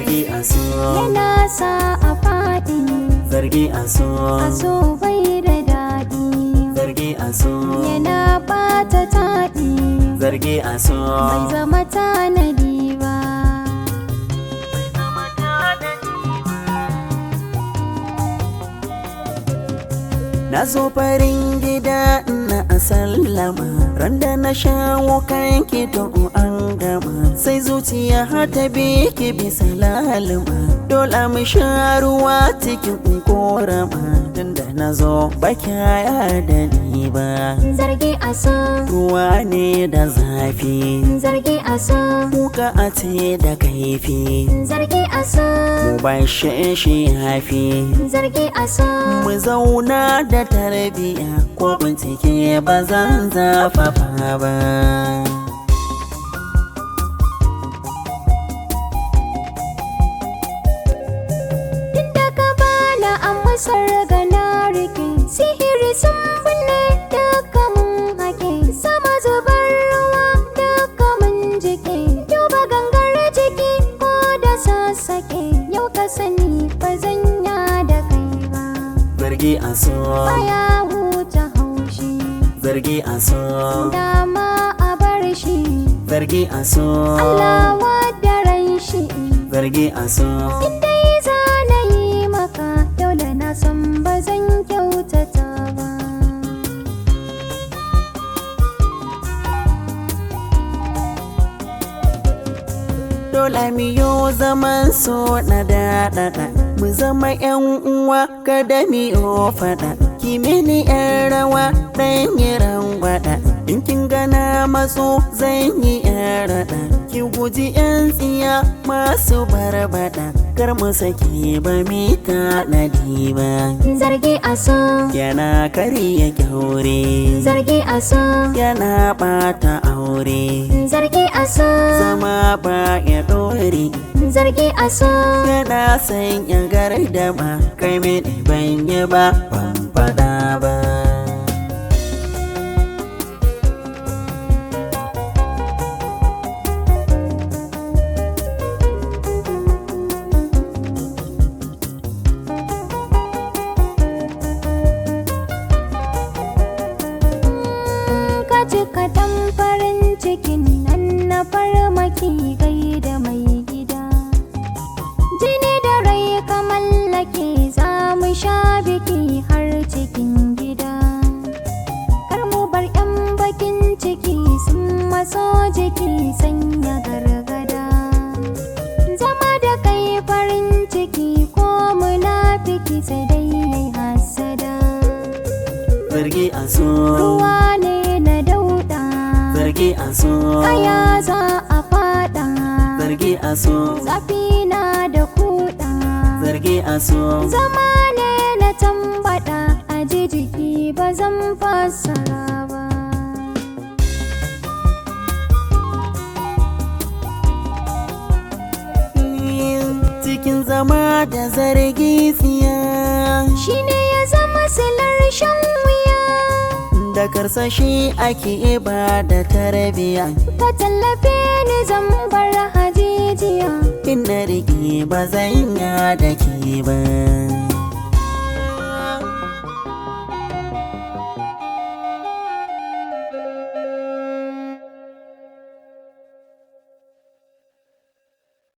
zargi a so yana sa a faɗi zargi a so a so bai da daɗi zargi a so yana ɓata taɗi zargi a so bai zama tanadi ba Na zo farin gida na a sallama Randa na shawo kan ki to an gama Sai zuciya har ta bi ki bisa lalima Dole mu sha ruwa cikin korama Tunda na zo ba kyaya da ni ba zargi a so Ruwa ne da zafi zargi a so Kuka a ce da kaifi zargi a so Mu bashe shi hafi zargi a so mu zauna da tarbiya ko bincike ba zan zafafa ba Duk da ka bana a masar gana rike sihiri sun binne duka mun hake sama zubar ruwa duka mun jike duba gangar jiki ko da sassake yau ka sani ba zan ya da kai ba zargi a so baya huta haushi zargi a so dama a bar shi zargi a so Allah wadda ran shi zargi a so dai za na yi maka dole na san ba zan kyautata ba dole mu yo zaman so na daɗaɗa mu zama yan uwa kada mu yo faɗa ki mini yan rawa ɗan yi rangwada in kin gana matso zan yi yan raɗa ki guji yan tsiya masu barbaɗa kar mu saki ba mi tanadi ba zargi a so yana karya kyaure zargi a so yana ɓata aure zargi a so zama ba ya ɗore zargi a so yana sanya gardama kai mini ban yi ba ban faɗa ba ka cika dan farin cikin nan na farmaki gai da mai gida jini da rai ka mallake za mu sha biki har cikin gida kar mu bar yan bakin ciki sun maso jiki sanya gargada zama da kai farin ciki ko munafiki sai dai yayi hasada zargi a so ruwa ne na dauda zargi a so kaya za a fada zargi a so zafi na da kuda zargi a so zama ne na tambada a ji jiki ba zan fassara ba cikin zama da zargi tsiya shine ya zama silar shan wuya da karsashi ake ba da tarbiya ka tallafe ni zan bar hajijiya in na rike ba zan ya da ke ba